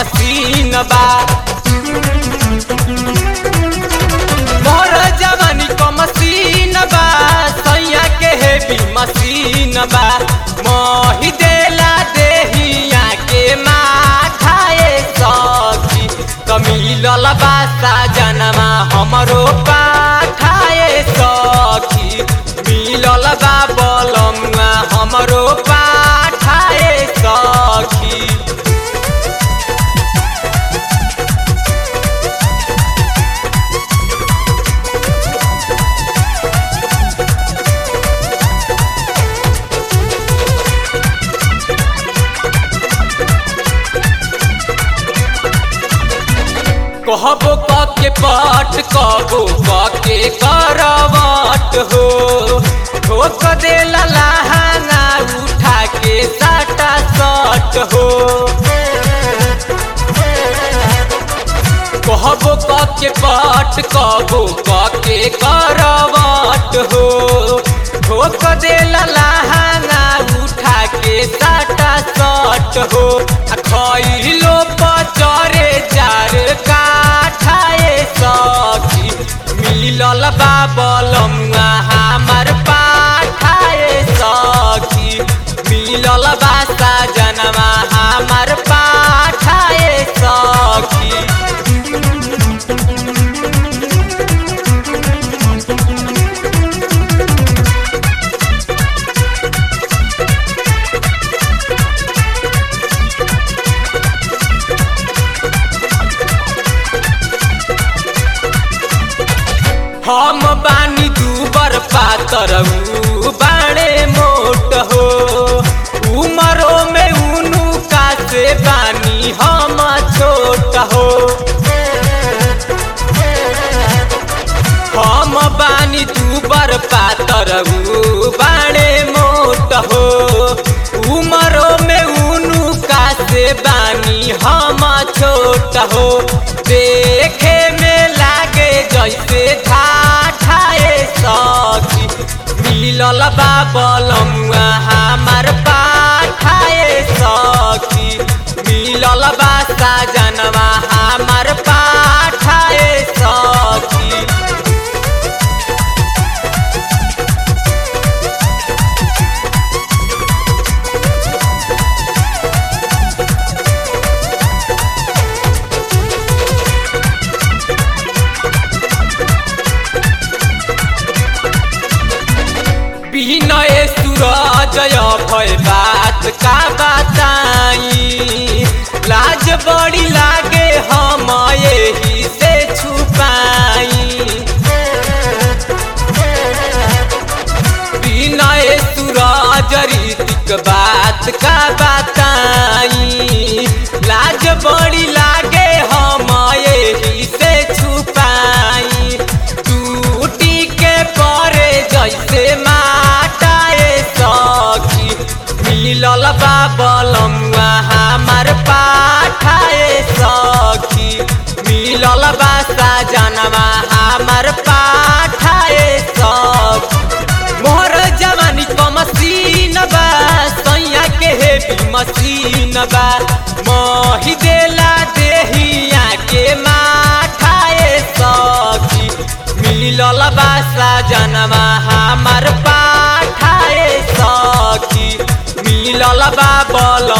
machine बा मोर जवानी क मशीन बा सैया के हेवी मशीन बा मोहि देला देहिया के माथाए सखी कमिलल बा साजनमा हमरो पाठाए सखी मिलल बा बलमुआ हमरो पाठाए सखी कहबो के पट कहबो के करवट हो ठोक देला लहाना उठा के साटा सट हो कहबो के पट कहबो के करवट हो ठोक देला लहाना उठा के साटा सट हो आ खइलो पचरे चार काठाए सखी मिलल बा बलमुआ हमार पाठाए सखी मिलल बा साजनवा हमार पाठाए सखी हम बानी दूबर पातर ऊ बाणे मोट हो उमरो में उनु का से बानी हम छोट हो हम बानी दूबर पातर ऊ बाणे मोट हो उमरो में उनु का से बानी हम छोट हो देखे में लागे जैसे ठाठाए सखी मिलल बा बलमुआ हमार पाठाए सखी मिलल बा साजनवा हमार पाठाए सखी बिनय सूरजय भय बात का बताई लाज बड़ी लागे हम यही से छुपाई बिनय सूरज रीतिक बात का बताई लाज बड़ी लागे हम यही से छुपाई टूटी के परे जैसे माटाए सखी मिलल बा बलमुआ हमार पाठाए सखी मिलल बा साजनवा हमार पाठाए सखी मोहर जवानी क मशीन बा सैया के हेवी मशीन बा मही देला देहिया के माठाए सखी मिलल बा साजनवा हमार पाठाए सखी मिलल बा बल